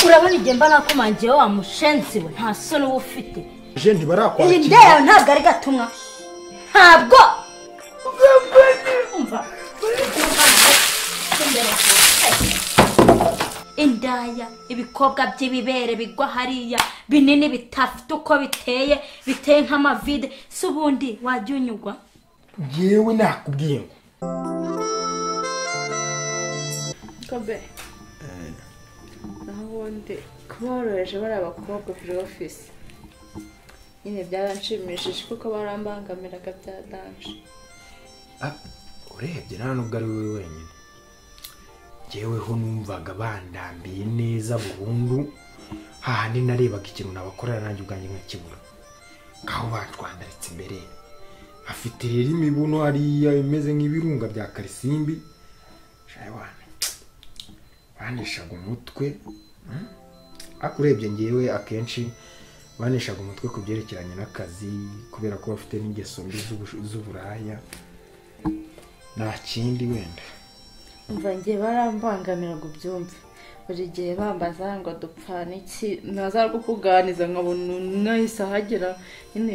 urabona igihe mba nakomangiye wa mushenzi we nta soni uba ufite je iyi ntibarakwakira ndera ntabwo ari gatumwa ntabwo indaya ibikobwa by'ibibere bigwa hariya binini bitafite uko biteye biteye nk'amavide si ubundi wajya unyugwa ngewe nakubwiye ngo kobe naho ubundi kuba woroheje bari abakobwa kuri ofisi nyine byaranshimishije kuko barambangamiraga bya danje Ah, urebye nta nubwo ari wowe wenyine jyeweho numvaga bandambiye neza burundu hahandi narebaga ikintu nabakorera nanjye ubwanjye nkakibura ngaho batwandaritse imbere afite rero imibuno hariya imeze nk'ibirunga bya karisimbi shawana baneshaga umutwe mm. ariko urebye ngewe akenshi baneshaga umutwe ku byerekeranye n'akazi kubera ko bafite n'ingeso mbi z'ubu- z'uburaya nta kindi wenda umva ngiye barambangamira ngo ubyumve buri gihe bambaza ngo dupfana iki naza kukuganiza nkabona nahise ahagera nyine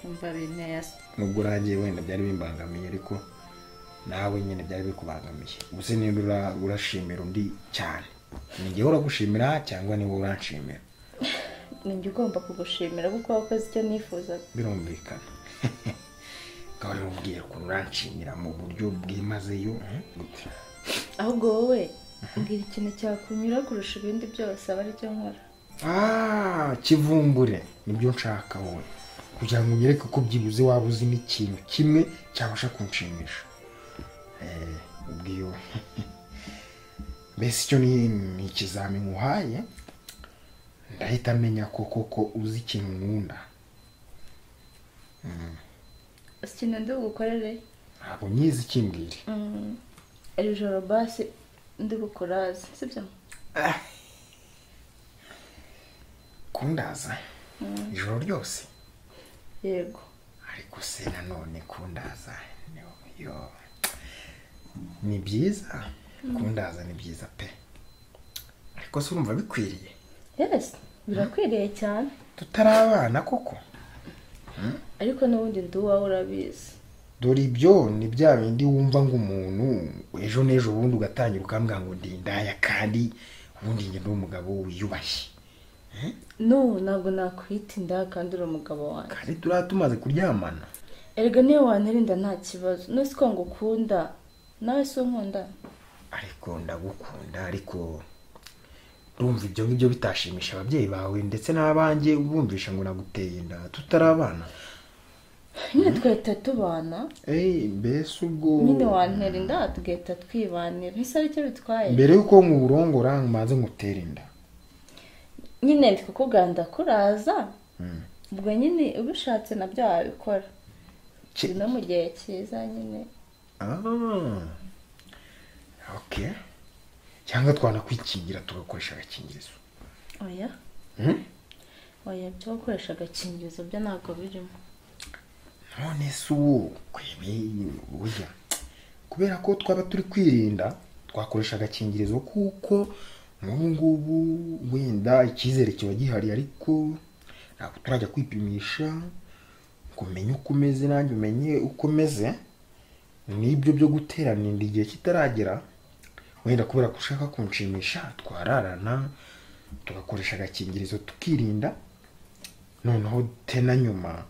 umva binteye nubwo urangiye wenda byari bimbangamiye ariko nawe nyine byari bikubangamiye gusa niba ura- urashimira undi cyane ni njyewe uragushimira cyangwa niwe uranshimira ninjye ugomba kugushimira kuko wakoze icyo nifuzaga birumvikana ukaba rero umubwira ukuntu uranshimira mu buryo bwimazeyo eh? gutya ahubwo wowe mbwira ikintu cyakunyura kurusha ibindi byose aba aricyo nkora Ah, kivumbure nibyo nshaka wowe kugira ngo unyereke ko byibuze waba uzi n'ikintu kimwe cyabasha kunshimisha Eh, ubwiyo mbese icyo ni ni ikizamini uhaye ndahita menya ko koko uzi ikintu nkunda si ikintu ndi bugukorere ntabwo nyizi ikimbwire Mm, iri joro basi ndi bukuraze sibyo kundaza ijoro ryose yego ariko se nanone kundaza ni- yo ni byiza kundaza ni byiza pe ariko se urumva bikwiriye yes birakwiriye cyane tutari abana koko ariko n'ubundi ndi uwawe urabizi dore ibyo ni bya bindi wumva ngo umuntu ejo n'ejo bundi ugatangira ukambwira ngo ndi indaya kandi ubundi njye ndi umugabo wiyubashye no ntabwo nakwita inda kandi uri umugabo wanjye kandi turiya tumaze kuryamana erega niyo wantirinda nta kibazo nose ko ngo ukunda nawe si unkunda ariko ndagukunda ariko urumva ibyo ngibyo bitashimisha ababyeyi bawe ndetse n'abanjye ubumvisha ngo naguteye inda tutari abana nyine twahita tubana Ey, mbese ubwo nyine wantera inda tugahita twibanira ese aricyo bitwaye mbere y'uko nkurongora maze ngutere inda nyine ndi kukuganda kuraza ubwo nyine ubishatse nabyo wabikora Ki- no mu gihe cyiza nyine Ah. okay cyangwa twanakwikingira tugakoresha agakingirizo oya Hmm? oya byo gukoresha agakingirizo byo ntabwo birimo none se uwo kwebe burya kubera ko twaba turi kwirinda twakoresha agakingirizo kuko nk'ubu ngubu wenda icyizere kiba gihari ariko ntabwo turajya kwipimisha ngo umenye uko umeze nanjye umenye uko umeze n'ibyo byo guterana inda igihe kitaragera wenda kubera ko ushaka kunshimisha twararana tugakoresha agakingirizo tukirinda noneho te na nyuma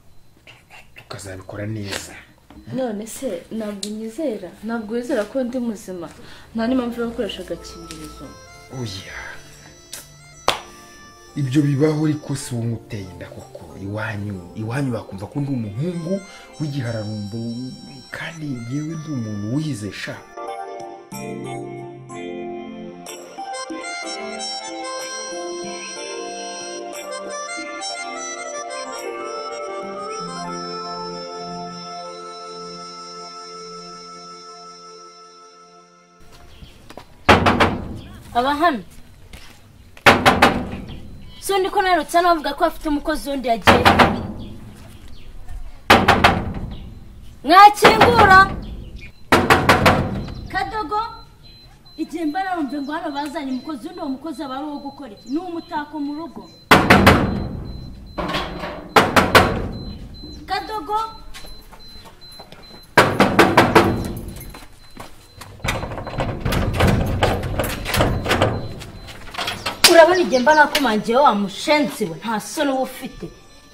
tukazabikora neza none se ntabwo unyizera ntabwo wizera ko ndi muzima nta n'impamvu yo gukoresha agakingirizo oya ibyo bibaho ariko si wowe uteye inda koko iwanyu iwanyu bakumva ko ndi umuhungu w'igihararumbo kandi yewe ndi umuntu wize sha aba hano si undi ko narutse hano bavuga ko bafite umukozi wundi yagiye mwakingura kadogo igihe mba narumve ngo hano bazanye umukozi uno mukozi aba ari uwo gukora iki ni umutako mu rugo kadogo urabona igihe mba nakomangiye wa mushenzi we nta soni uba ufite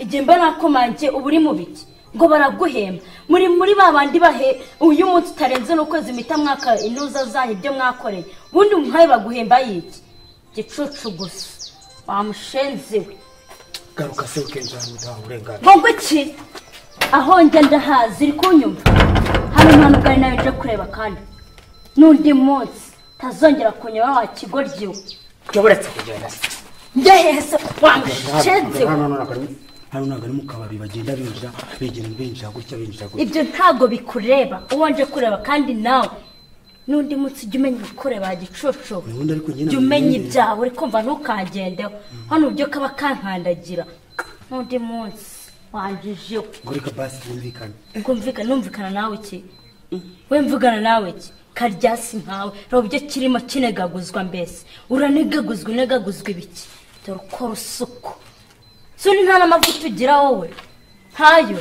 igihe mba nakomangiye uba uri mu biki ngo baraguhemba muri muri ba bandi bahe uyu munsi utarenze n'ukwezi mpita mwaka intuza zanyu ibyo mwakoreye ubundi umuhaye baguhemba yiki gicucu gusa wa mushenzi we garuka se ukenza hano nta burenganzira ngo iki aho njya ndahazi uri kunyumva hano impano ubwawe nawe nje kureba kandi n'undi munsi utazongera kunyura wa kigoryiwe uretse kugenda njye heza wa mushenzi we hano ntabwo ari- hano ntabwo ari mu kabari bagenda binjira begera binjira gutya binjira gutya ibyo ntabwo bikureba uwo nje kureba kandi nawe n'undi munsi ujya umenya ibikureba gicucu ubundi ariko jya njye ntabwo umenya namenye. ibyawe uri kumva ntukagendeho hano ibyo kaba kankandagira n'undi munsi wanjijeho ngo reka basi bumvikane kumvikana numvikana nawe iki we mvugana nawe iki karyasi nkawe reba ibyo kirimo kinegaguzwa mbese uranegaguzwa unegaguzwa ibiki dore ukora usuku soni nta n'amavuta ugira wowe ntayo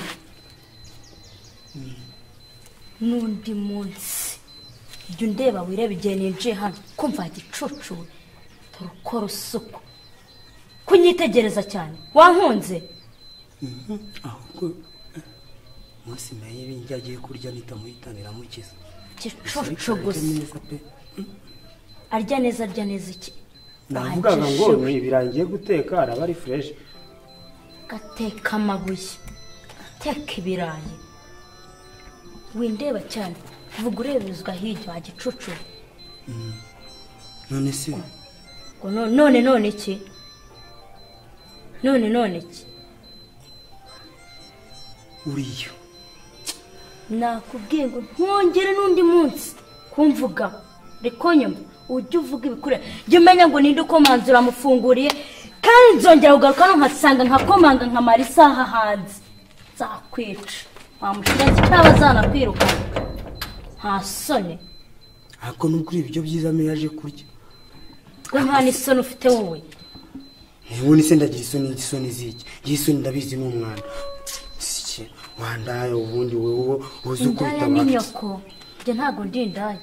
n'undi munsi jya undeba wireba igihe ninjiye hano kumva gicucu we dore ukora usuku kunyitegereza cyane wankunze ahubwo umunsi mayeri njya agiye kurya nitamuhitanira mukiza gicucu gusa pe arya neza arya neza iki navugaga ngo Wanjijwe. ibi birangiye guteka araba ari fureshi gateka amabuye gateka ibirayi windeba cyane vuga ureberezwa hirya wa gicucu none se ngo no- none none iki none none iki uriyo nakubwiye ngo ntwongere n'undi munsi kumvuga ariko nyuma ujye uvuga ibikureba jya umenya ngo ninde ukomanzura amufunguriye kandi nzongera kugaruka hano nkasanga nkakomanga nkamara isaha hanze nzakwica wamushenzi cyangwa zanakwirukana nta soni ariko nubwo uri ibiryo byiza ame yaje kurya we nta n'isoni ufite wowe ntibone se ndagira isoni isoni ziki ngiye isoni ndabizi ni umwana Sike, wandaye ubundi wowe uzi uko indaya ni utabara nyoko njye ntabwo ndi indaya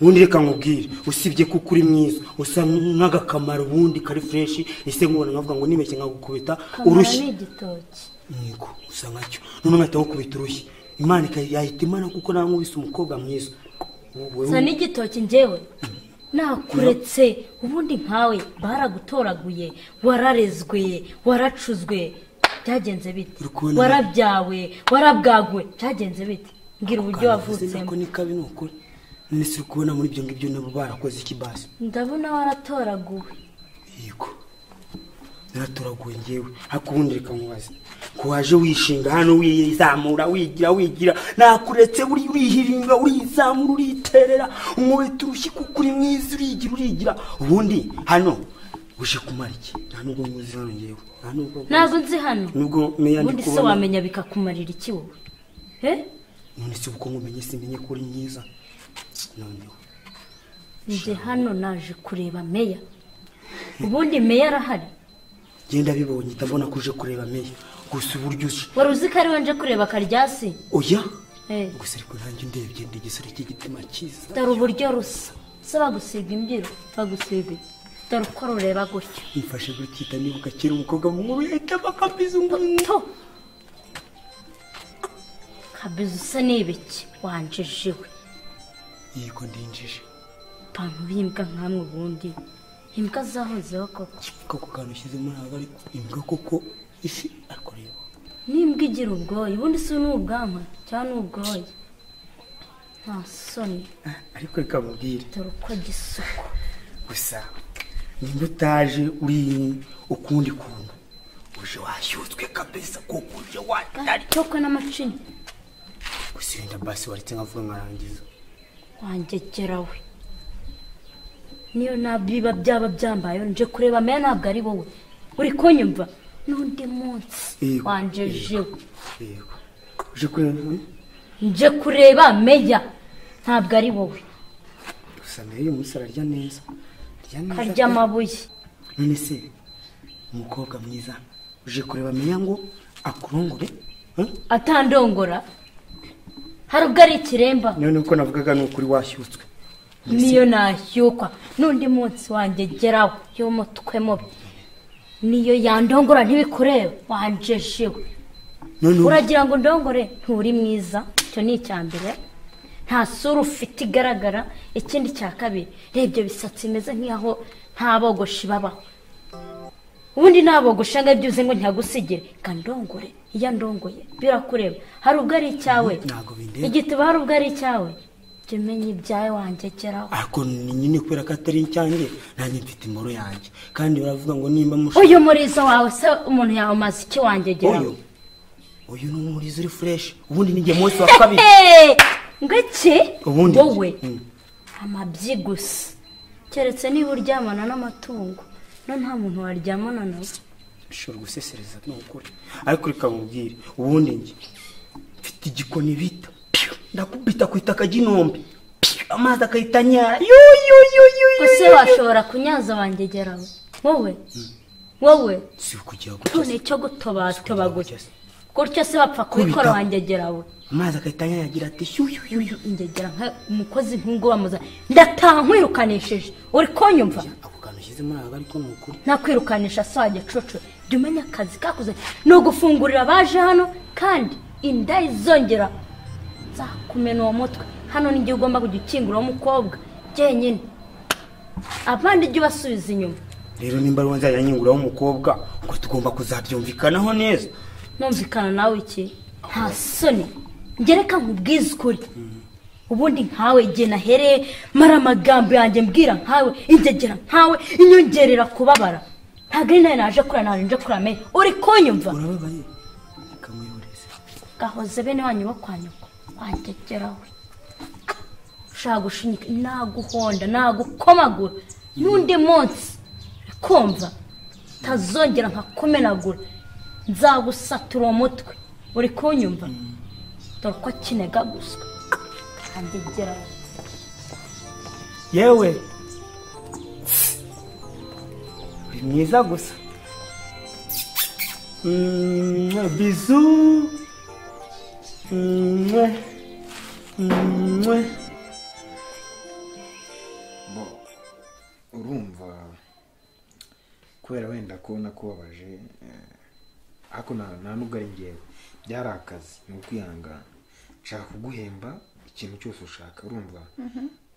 ubundi reka nkubwire usibye kuko uri mwiza usa nk'agakamaro ubundi kari fureshi ese nkubona nkavuga ngo nibeshye nkagukubita kamara urushyi ni igitoki yego usa nkacyo none nkahita gukubita urushyi imana ika- yahita imana kuko nawe nkubise umukobwa mwiza Wowe- sa n'igitoki njyewe nakuretse ubundi nkawe baragutoraguye wararezwe waracuzwe byagenze bite Uri kubona- warabyawe warabwagwe byagenze bite mbwira uburyo wavutsemo ko ni kabi ni ukuri none si kubona muri ibyo ngibyo nabo barakoze iki basi ndabona waratoraguwe yego naratoraguye ngewe ariko ubundi reka nkubaze ko waje wishinga hano wizamura wigira wigira nakuretse uri urihiringa urizamura uriterera umubita urushyi kuko uri mwiza urigira urigira ubundi hano uje kumara iki nta nubwo nkuzi hano ngewe nta nubwo ntabwo nzi hano nubwo meya ndi ubundi se kubona wamenya bikakumarira iki wowe Eh? none se uko nkumenye simenye ko uri mwiza noneho njye hano naje kureba meya ubundi meya arahari genda bibonye ndabona ko uje kureba meya gusa uburyo uje wari uzi ko ari we nje kureba karyasi oya Eh, gusa ariko nanjye ndebye ndi igisore cy'igitima cyiza dore uburyo rusa se bagusiga imbyiro bagusiga dore uko rureba gutyo mfashe gutita nibuka kera umukobwa mu nkuru yahita bakamiza umuntu to kabiza usa n'ibiki wanjijiwe yego ndinjije ipantaro y'imbwa nkamwe ubundi imbwa zahozeho koko koko kantu ushyizemo ntabwo ari imbwa koko ifi ariko reba n'imbwa igira ubwoya ubundi si n'ubwanwa cyangwa n'ubwoya nta soni Ah, ariko reka mubwire dore uko gisuku gusa nimba utaje uri ukundi kuntu uje washyutswe kabisa kuko uje watari cyokwe n'amacinya gusa wenda basi waretse nkavuga nkarangiza wangegerawe niyo nabiba byaba byambayeho nje kureba meya ntabwo ari wowe uri kunyumva n'undi munsi Yego, wanjejewe yego uje kureba nje kureba meya ntabwo ari wowe gusa nawe uyu munsi ararya neza arya neza karya pe. amabuye none se umukobwa mwiza uje kureba amenya ngo akurongore eh? atandongora hari ubwo ari ikiremba none uko navugaga ni ukuri washyutswe niyo nashyukwa n'undi munsi wanjye geraho y'umutwe mubi niyo yandongora ntibikureba wanjejewe none ubu- uragira ngo ndongore nturi mwiza icyo ni icya mbere nta sura ufite igaragara ikindi cya kabiri rebye bisatsi bimeze nk'aho nta bogoshi babaho ubundi nta bogoshi ngo byuze ngo ntihagusigire reka ndongore iyo ndongoye birakureba hari ubwo ari icyawe Ntabwo bindeba. igituba hari ubwo ari icyawe jya umenya ibyawe wanjye geraho ariko ni nyine kubera ko atari icyanjye nanjye mfite imboro yanjye kandi baravuga ngo nimba mushaka uyu murizo wawe se umuntu yawumaze iki wanjye geraho uyu uyu ni umurizo uri fureshi ubundi ni njye munsi wa kabiri Hey! ngo iki ubundi wowe Mm. amabyi gusa keretse niba uryamana n'amatungo no nta muntu waryamana nawe ushobora gusesereza ni ukuri ariko reka nkubwire ubundi njye mfite igikoni bita piyo, ndakubita ku itaka ry'inombe piyo, amazi agahita anyara ese washobora kunyaza wangegerawe wowe wowe si ukugira tune gutoza icyo gutobatoba gutya gutyo se bapfa kubikora Kubitaho. wangegerawe amazi agahita anyanyagira ati shyuyu yuyu ingegera nka umukozi nk'ubwo bamuza ndataha nkwirukanishije uri kunyumva ako kantu ushyize muri aba ariko ni ukuri ntakwirukanisha so wajya cucu jya umenya akazi kakuze ni ugufungurira abaje hano kandi inda izongera nzakumena uwo mutwe hano n'igihe ugomba kujya ukingura uwo mukobwa jyenyine abandi jya ubasubiza inyuma rero nimba ariwo nzajya nyunguraho umukobwa ubwo tugomba kuzabyumvikanaho neza numvikana nawe iki nta soni ngereka nkubwize ukuri ubundi nkawe igihe nahereye mara amagambo yanjye mbwira nkawe ingegera nkawe inyongerera kubabara ntabwo ari nawe naje kurira naje nje kurira uri kunyumva urababaye kamuyoboreze gahoze bene wanyu bo kwa nyoko wangegerawe ushaka gushinyika naguhonda nagukomagura n'undi munsi kumva utazongera nkakumenagura nzagusatura uwo mutwe uri kunyumva dore ko kinega gusa wangegerawe yewe uri mwiza gusa Mwah, bizu Mwah, mwah. bo urumva kubera wenda kubona kubabaje eh, ariko nta nta nubwo ari ngewe byari akazi ni ukwihangana nshaka kuguhemba ikintu cyose ushaka urumva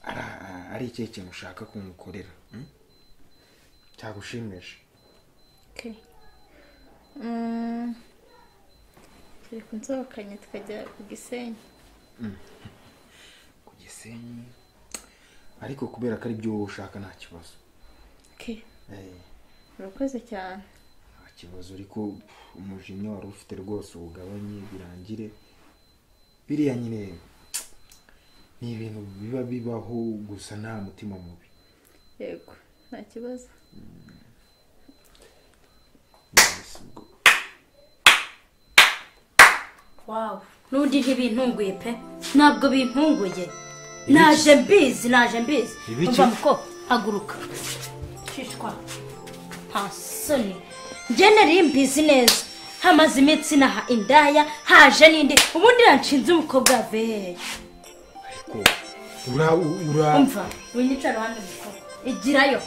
Ari- ari ikihe kintu ushaka ko mukorera mm? cyagushimisha Mm. turi kunsohokanye tukajya ku gisenyi ku gisenyi ariko kubera ko ari byo wowe ushaka nta kibazo Okay. Eh, urakoze cyane nta kibazo ariko umujinya wari ufite rwose ugabanye birangire biriya nyine ni ibintu biba bibaho gusa nta mutima mubi yego nta kibazo Yes, ubwo. n'undi ntibintunguye pe ntabwo bintunguye naje mbizi naje mbizi Ibiki? umva muko haguruka shishwa nta soni njye nari mbizi neza hamaze iminsi naha indaya haje n'indi ubundi yanshinze umukobwa ve ariko ura ura umva winyicara hano mukobwa igirayo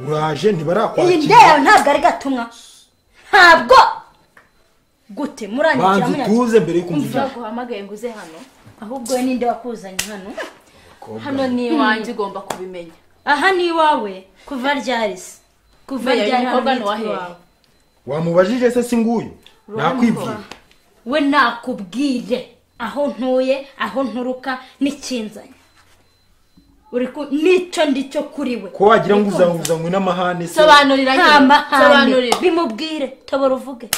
uraje iyi ntibarakwakira ndaya yawe ntabwo ari gatumwa ntabwo gute muranyakira banza utuze mbere yo Umva. kumvira baguhamagaye ngo uze hano ahubwo we ninde wakuzanye hano hano ni iwanjye ugomba kubimenya aha ni iwawe kuva ryarisi kuva Buriya uyu ryari hano mukobwa ni hitwa uwahe? iwawe wamubajije se si nguyu nakwibwira we nakubwire aho ntuye aho nturuka n'ikinzanye uri ku n'icyo ndicyo kuri we ko wagira ngo uzanguzanywe n'amahane se sobanurira nyine. nta mahane Sobanurira. bimubwire tobora uvuge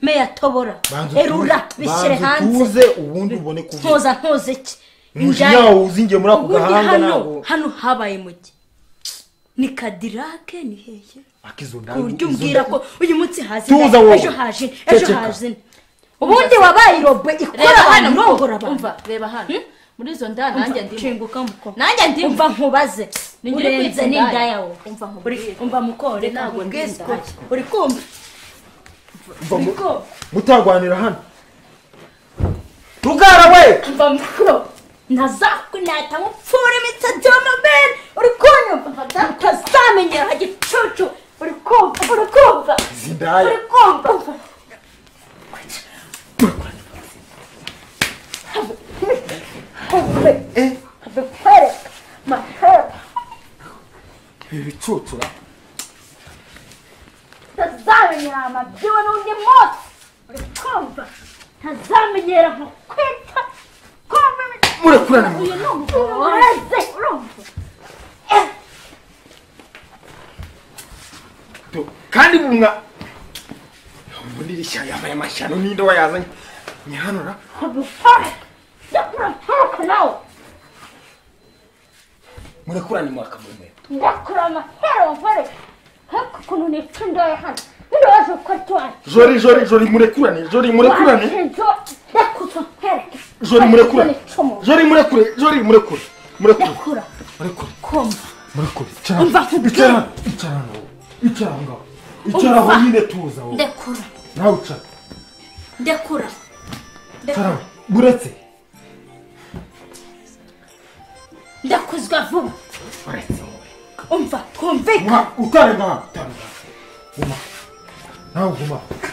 meya tobora banza utuze- erura bishyire banza hanze utuze ubundi ubone kuvuga ntuza ntuza iki umujinya Indaya. wawe uzingiye muri ako ubundi gahanga ntabwo hano hano habaye mugi ni kadirake ni hehe Aka izo ku ndaya- buryo izo umbwira nda- ko uyu munsi hazi Tuza inda, wowe. ejo haje indi, ejo Ceceka. haje indi. ubundi wabaye irobwe ikora reba abantu hano irongora abantu umva reba hano muri izo nda nanjye ndimo nshinguka mukobwa nanjye ndimo umva nkubaze Ni njye urenze kwitsa n'inda indaya. yawe Umva Uri- nkubwire. umva mukore Reka ntabwo nkubwire ngizi indaya. ko- uri kumva Mva mu- uri kumva mutarwanira hano rugara we umva mukore ntazakunata ngo upfure imitsi by'amabere uri kunyumva utazamenyera gicucu uri kumva uri kumva zindaya uri kumva eh bikwereka mahera ibi bicucura utazamenyera amabyiwe n'undi munsi uri kumva ntazamenyera nko kwita kumva imitsi murekurana mu uyu ni umugabo wanjye urumva Eh, Do- kandi bunga muri rishya yambaye amashyano n'inde wayazanye nyihanura bikwereka jya kuraturuka nawe murekurane mwakamume ndakura amahera wavare nk'uku kuntu nica indoya hano ntibaje uko tuwaje jori jori jori murekurane jori murekurane ndakuza nkwereke jori murekurane Icumu. jori murekure jori murekure murekure ndakura murekure kumva murekure Umva nkubwire. icara icara hano, icara hano wowe. icara aho ngaho icara aho Umva. nyine tuza wowe ndekura nawe icara ndekura icara ndekura wowe. muretse ndakuzwa vuba muretse wowe umva twumvika Mwa- utare ngaha utare ngaha guma nawe guma aho.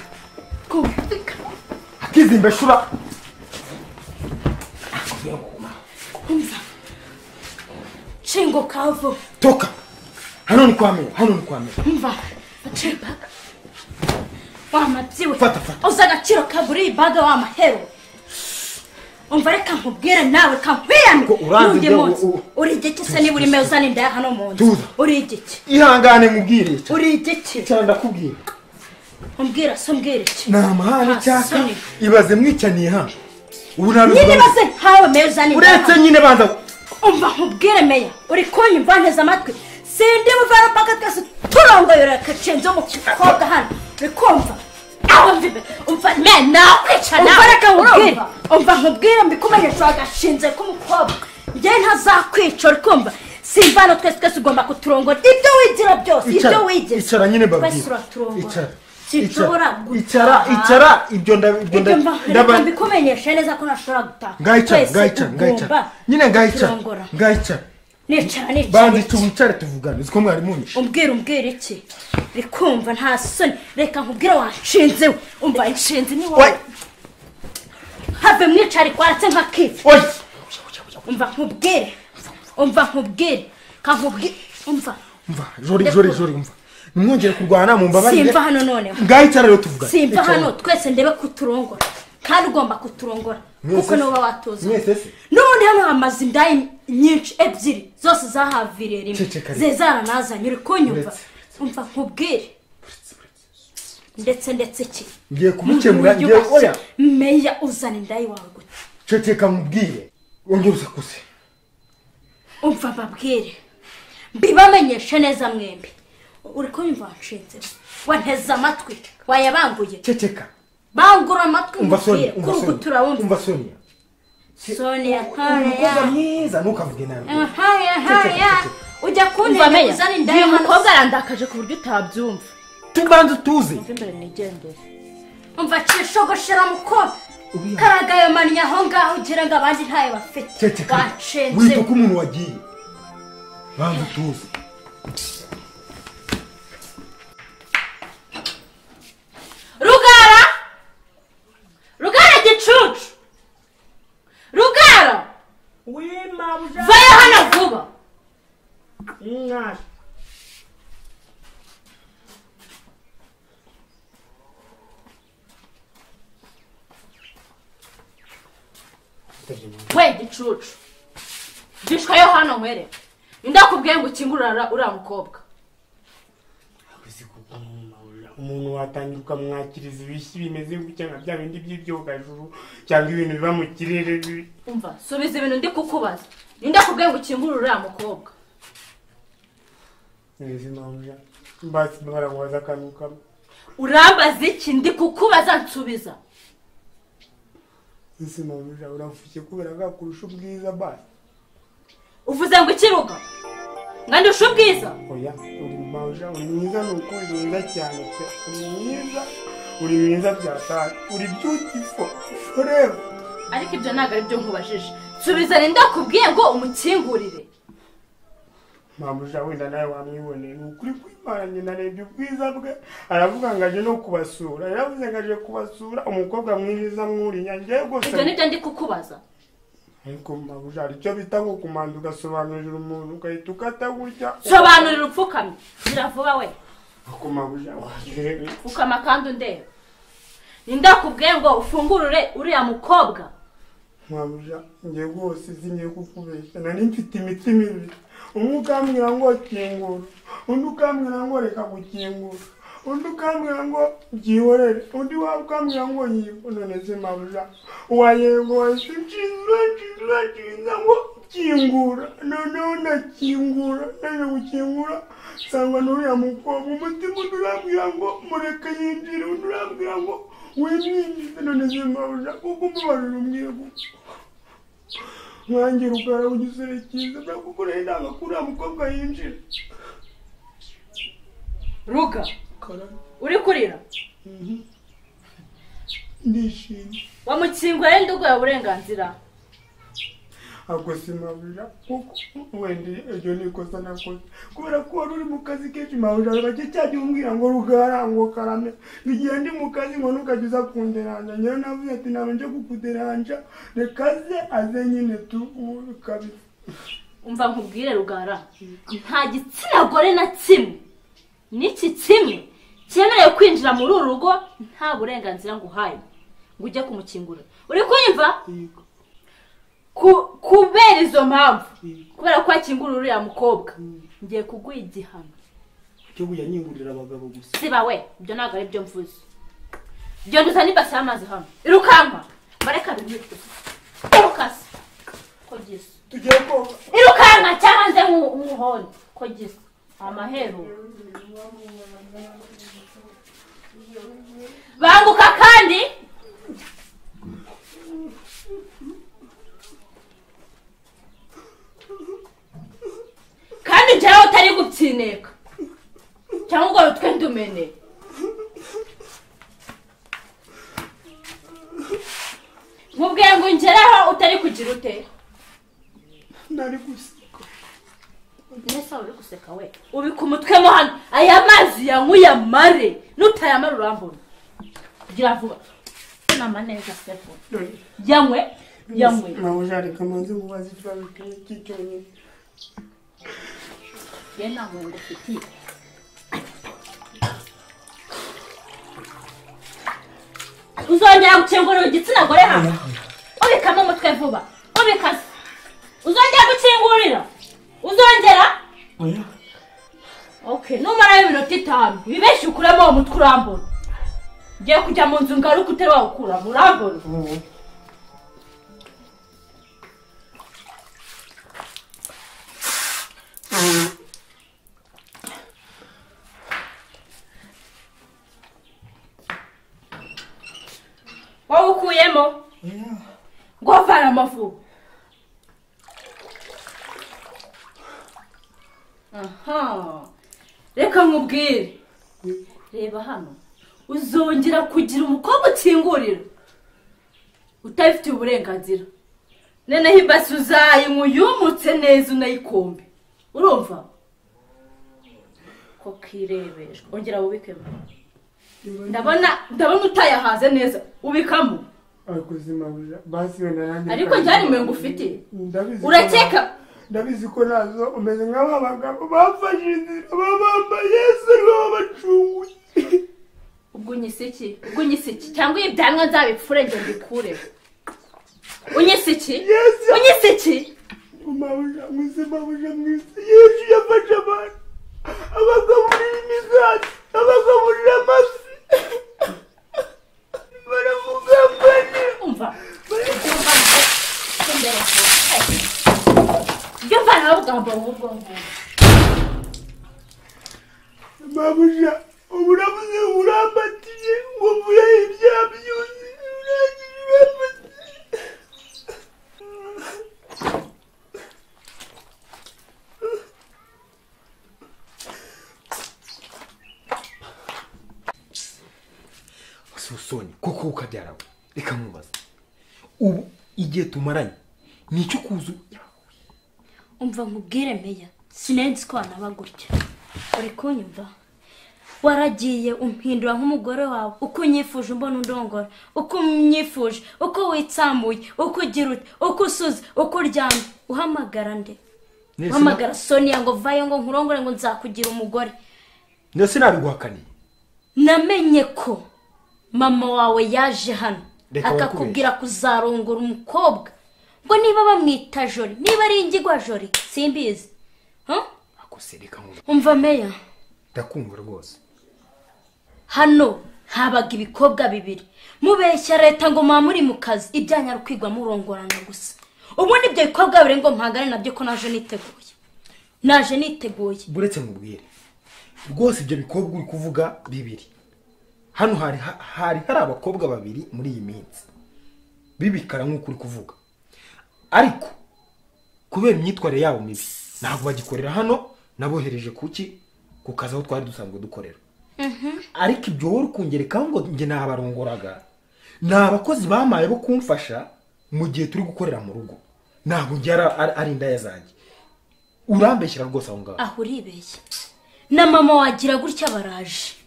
twumvika akizimba shura akubwira ngo guma aho. umva nshinguka vuba toka hano ni kwa mera hano ni kwa mera umva nshinga wamabyiwe Fata, fata. uzi agaciro ka buri ibaga wamahero umva reka nkubwire nawe kankwirane Ngo uranze n'undi ibyo munsi u- u- uri igiki se niba urimo uzana indaya hano mu nzu Tuza. uri igiki ihangane mubwire icara uri igiki icara ndakubwira umbwira se umbwira iki ni amahane Nta cyaka soni. ibaze mwicaniye hano ubu nta nyine baze nkawe meya uzana indaya uretse nyine banza umva nkubwire meya uri kunyumva nteze amatwi sindi buvara mpaka twese turongoyora akacenzo mu gikobwa hano uri kumva aho mvibe umva meya nakwicana umva reka nkubwire umva nkubwire mbikumenyesha agashinze k'umukobwa njyewe ntazakwica uri kumva simva hano twese twese ugomba kuturongora ibyo wigira byose ibyo Icara, wigira icara nyine babwira. twese uraturongora Icara, sinshobora icara icara gutaha. icara ibyo nda- ibyo Ibyo mba- nda- reka ndaba mbikumenyeshe neza ko ntashobora gutaha ngayicara Twese ngayicara ngayicara ugomba nyine ngayicara kuturongora. ngayicara nicara banza nicara icyo wicare tuvugane uziko mwari munyishe umbwira umbwira iki rikumva nta soni reka nkubwire wanshinze we umva inshinzi ni wowe Oya, have mwicare kwaratse nk'akifi oya. umva nkubwire umva nkubwire ka nkubwire umva umva jori jori jori umva nimwongere kurwana mumbabarire simva hano noneho ngayicara rero tuvugane simva Icara. hano twese ndebe kuturongora kandi ugomba kuturongora Mwese kuko se. niba watuzi Mwese se. n'ubundi hano hamaze indaya nyinshi ebyiri zose zahaviriye rimwe Ceceka rero. zezara nazanye uri kunyumva Uretse, umva nkubwire ndetse ndetse iki ngiye kumukemura ngiye Wiyubashye. oya meya uzana indaya iwawe gute ceceka mubwire wongere usakuse umva babwire mbibamenyeshe neza mwembi uri kunyumva wanshinze wanteze amatwi wayabanguye ceceka bangura amatwi umva soni ngubwire umva kuri ubu soni turawumva umva soni sonia umukobwa ntoya mwiza ntukavuge nabi haya haya Ceceka, ujya umva kuntera meya uzana indaya uyu hano mukobwa arandakaje ku buryo utabyumva tubanze tuze mve imbere nigendere umva cishogoshera mukobwa Uriya. karagayomanya aho ngaho ugira ngo abandi ntayo bafite ceceka banshinze wita ko umuntu wagiye banze tuze rugara rugara gicucu rugara wimabwa vayo hano vuba mwari we gicucu gishwayo hano nkwere ndakubwiye ngo ukingurira uriya mukobwa uzi kuko mwumawurira umuntu watangira ukamwakiriza ibishyi bimeze gutya nka bya bindi by'ibyogajuru cyangwa ibintu biba mu kirere bi- umva subiza ibintu ndi kukubaza ndakubwiye ngo ukingurire uriya mukobwa neza mawurira basi baramubaza akantu kamwe urambaza iki ndi kukubaza nsubiza ese mabuja uravushye kubera ko akurusha ubwiza bayi uvuze ngo ikiruga ngo andushe ubwiza oya uri mabuja uri mwiza ni uko uri mwiza cyane pe uri mwiza uri mwiza byataye uri byutifo foreva ariko ibyo ntabwo ari byo nkubajije nsubiza nenda kubwiye ngo umukingurire mabuja wenda nawe wamwiboneye ni ukuri kwimaranye narebye ubwiza bwe aravuga ngo aje no kubasura yaravuze ngo aje kubasura umukobwa mwiza mwurinya ngewe rwose ibyo nibyo ndi kukubaza ariko mabuja hari icyo bita ngo kumanza ugasobanurira umuntu ugahita ukata gutya sobanurira upfukamye ngira vuba we ariko mabuja warebe upfukama kandi undeba nenda kubwiye ngo ufungurure uriya mukobwa mabuja ngewe rwose zingiye kukubeshya nari mfite imiti mibi umwe ukambwira ngo kingura undi ukambwira ngo reka gukingura undi ukambwira ngo byihorere undi waba ukambwira ngo yigo none se mabuja wayego wahise ukinzura ukinzura ukinza ngo kingura noneho ndakingura ndaje gukingura nsanga n'uriya mukobwa umutima undi urambwira ngo mureke yinjire undi urambwira ngo wimwinjize none se mabuja kuko umubarira umbwira gutyo nkangira ubwara ugisore cyiza ndakukoreye inama ko uriya mukobwa yinjira ruga uri kurira ndishimye wamukingura yenda uguha uburenganzira ntabwo simabira kuko wenda iryo ni ikosa nakoze kubera ko wari uri mu kazi kenshi mabira bake cyajya umbwira ngo rugara ngo karame igihe ndi mu kazi ngo ntukajya uza kunderanja ngewe navuze ati ntabwo nje kukuderanja reka ze aze nyine tu ubu kabisa umva nkubwire rugara nta gitsina gore na kimwe n'iki kimwe cyemerewe kwinjira muri uru rugo nta burenganzira nguhaye ngo ujye kumukingura uri kuyumva Yego. Ku- kubera izo mpamvu kubera ko wakingura uriya mukobwa ngiye kuguha igihano cyo buyanyingurira abagabo gusa siba we ibyo ntabwo ari byo mvuze genda uzane ibase y'amazi hano irukanka bareka bimwe irukase ko gisa tugiye koga irukanka cyangwa nze nku- nk'umuhondo ko gisa amahero banguka kandi kandi njyewe utari gutsineka cyangwa ngo rutwe ndumene nkubwiye ngo ngeraho utari kugira ute nari guseka mbese wari uri guseka we ubika umutwe mo hano aya mazi yanywuye amare nutayamara urambona kugira vuba nama neza sefu dore yanywe yanywe mabija reka amaze kubaza ikibazo kimwe cy'icyonyine ye nta mwengo ufitiye uzongera gukingurira igitsina gore hano ubikamo umutwe vuba ubikase uzongera gukingurira uzongera oya Okay, numarayo iminota itanu ibeshye ukuremo uwo mutwe urambona ngiye kujya mu nzu ngaruka utari wawukuramo urambona wowe ukuyemo ngo vana amafu aha reka nkubwire reba hano uzongera kugira umukobwa ukingurira utabifitiye uburenganzira noneho ibasi uzayinywa uyumutse neza unayikombe urumva ko kirebeshwa ongera wubikemo ndabona ndabona utayahaze neza ubikamo abakozi mabuja basi wenda nanjye ariko njyane umurongo ufitiye Ndabizi ko- urakeka ndabizi ko nazo umeze nk'aba bagabo bafashe inzira baba bambaye yesu aribo babacunguye ubwo unyisiki ubwo unyisiki cyangwa ibi byanwa nzabipfure ngo mbikure unyisiki Yes. unyisiki mabuja mwese mabuja mwese yesu yafashe abantu abagaburira imigati abagaburira amafi baramugambanira umva ibyo mvana bavuga ngo ubwo ngubwo mabuja ubu uravuze ngo urambatiye ngo mvuye ibya byuzi urangije urambatiye si usoni kuko ukabyara we reka nkubaze ubu igihe tumaranye ni icyo kuzu umva nkubwire meya sinenzi ko wanaba gutya uri kunyumva waragiye umpindura nk'umugore wawe uko unyifuje umbona undongora uko unyifuje uko witsambuye uko ugira ute uko usuze uko uryamye uhamagara nde uhamagara soniya ngo vayo ngo nkurongore ngo nzakugira umugore ndetse nabiguhakaniye namenye ko mama wawe yaje hano Reka akakubwira kuzarongora umukobwa ngo niba bamwita jori niba ari ingigwa jori simbizi Huh? akose reka nkubaze umva meya ndakumva rwose hano habaga ibikobwa bibiri mubeshya leta ngo muba muri mu kazi ibyanya ari kwigwa murongorana gusa ubundi ibyo bikobwa bibiri ngo mpangane nabyo ko naje niteguye naje niteguye buretse nkubwire rwose ibyo bikobwa uri kuvuga bibiri hano hari ha- hari hari abakobwa babiri muri iyi minsi bibikara nk'uko uri kuvuga ariko kubera imyitwarire yabo mibi ntabwo bagikorera hano nabohereje kuki ku kazi aho twari dusanzwe dukorera ariko ibyo wowe uri kungerekaho ngo njye nabarongoraga ni abakozi bamaye bo kumfasha mu gihe turi gukorera mu rugo ntabwo njye ari- ari- ari indaya zanjye urambeshyira rwose aho ngaho aho uribeshya na mama wagira gutya baraje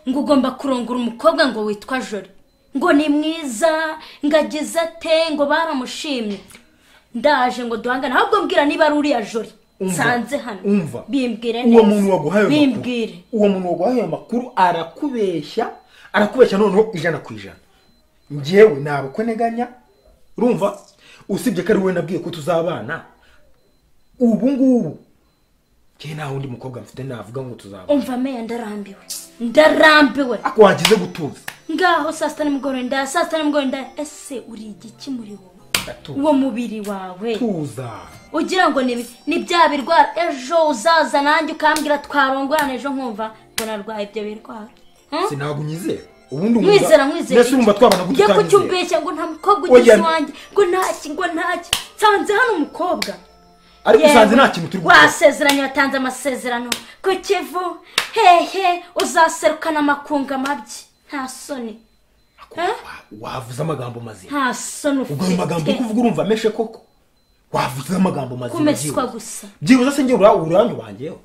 ngo ugomba kurongora umukobwa ngo witwa jori ngo ni mwiza ngo ageze ate ngo baramushimye ndaje ngo duhangane ahubwo mbwira niba ari uriya jori Umva, nsanze hano umva bimbwire uwo neza. muntu waguhaye ayo makuru bimbwire uwo muntu waguhaye ayo makuru arakubeshya arakubeshya noneho ijana ku ijana njyewe ntabwo neganya urumva usibye ko ari wowe nabwiye ko tuzabana ubu ngubu njyewe nta wundi mukobwa mfite navuga ngo tuzabana umva meya ndarambiwe ndarambiwe ariko wagize gutuza ngaho saa sita nimugoroba indaya saa sita nimugoroba indaya ese uri igiki muri wowe Ndatuza. uwo mubiri wawe tuza ugira ngo ni ni bya birwara ejo uzaza nanjye ukambwira twarongorana ejo nkumva ngo narwaye ibyo birwara Hmm? sinabwo unyizera ubundi umva- nkwizera nkwizera mbese urumva twabana njye gutya ko ujya umbeshya ngo nta mukobwa Oya. ugize iwanjye ngo ntaki ngo ntaki nsanze hano umukobwa ariko Yewe, usanze nta kintu turi gukora wasezeranye watanze amasezerano ku kivu hehe uzaserukana amakunga amabyi nta soni wavuze amagambo mazima nta soni ubwo ayo magambo uri ufite kuvuga urumva ameshe koko wavuze amagambo mazima kumeswa byibuze gusa byibuze se njyewe ura- uranyobanyeho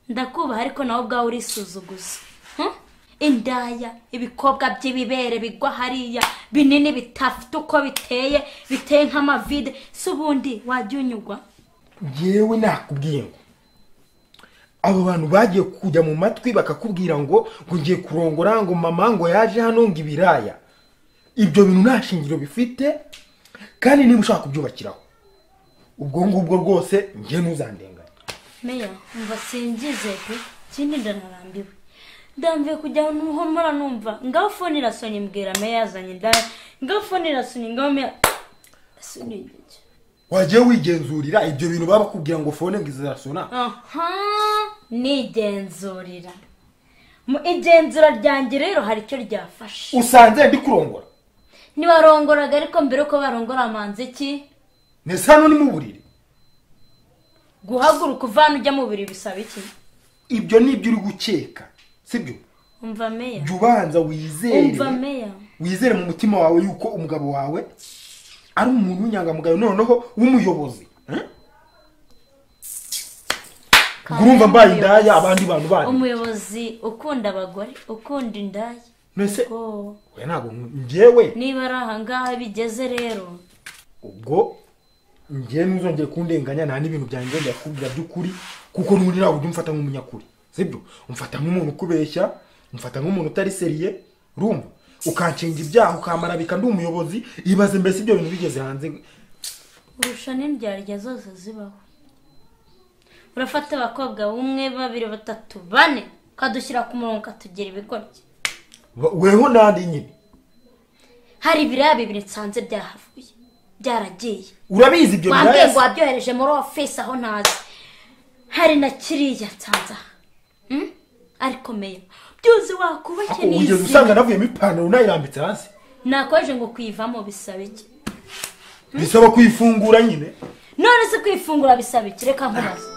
ndakubaha ariko nawe ubwawe urisuzuguza Hmm? indaya ibikobwa by'ibibere bigwa hariya binini bitafite uko biteye biteye nk'amavide si ubundi wajya unyugwa yewe nakubwiye ngo abo bantu bagiye kujya mu matwi bakakubwira ngo ngo ngiye kurongora ngo mama ngo yaje hano ngo ibiraya ibyo bintu nta shingiro bifite kandi niba ushaka kubyubakiraho ubwo ngubwo rwose njye ntuzandengane meya umva singize pe ikindi ndanarambiwe ndambiwe kujya nuhomora numva ngaho fone irasonye mbwira meya yazanye indaya ngaho fone irasonye ngaho meya Soni igiki. wagiye wigenzurira ibyo bintu baba bakubwira ngo fone ngo izirasona aha nigenzurira mu igenzura ryanjye rero hari icyo ryafashe usanze ndi kurongora ntibarongoraga ariko mbere yuko barongora amanza iki ndetse hano ni mu buriri guhaguruka uvana ujya mu buriri bisaba iki ibyo ni ibyo uri gukeka sibyo umva meya jya ubanza wizere umva meya wizere mu mutima wawe yuko umugabo wawe ari umuntu w'inyangamugayo noneho w'umuyobozi eh? ubwo urumva mbaye indaya abandi bantu bandi umuyobozi ukunda abagore ukunda indaya mbese oh. oya ntabwo njyewe niba ari ahangaha bigeze rero ubwo njyewe ntuzongere kundenganya nta n'ibintu byanjye ndakubwira by'ukuri kuko n'ubundi ntabwo ujya umfata nk'umunyakuri sibyo umfata nk'umuntu ukubeshya umfata nk'umuntu utari seriye rumva ukanshinga ibyaha ukamarabika ndi umuyobozi ibaze mbese ibyo bintu bigeze hanze urusha n'indyarya zose zibaho urafata abakobwa umwe babiri batatu bane ukadushyira ku murongo ukatugira ibigoryi Ba- weho n'andi nyine hari ibiraya bibiri nsanze byahavuye byaragiye urabizi ibyo wambwiye ngo biraya wabyohereje muri ofisi aho ntazi hari na kiriya nsanze aha Hmm? ariko meya byuze wakubake Ako wigeze usanga navuyemo ipantaro nayirambitse hasi nakoje ngo kuyivamo bisaba iki bisaba kuyifungura nyine none se kwifungura bisaba iki reka nkubaze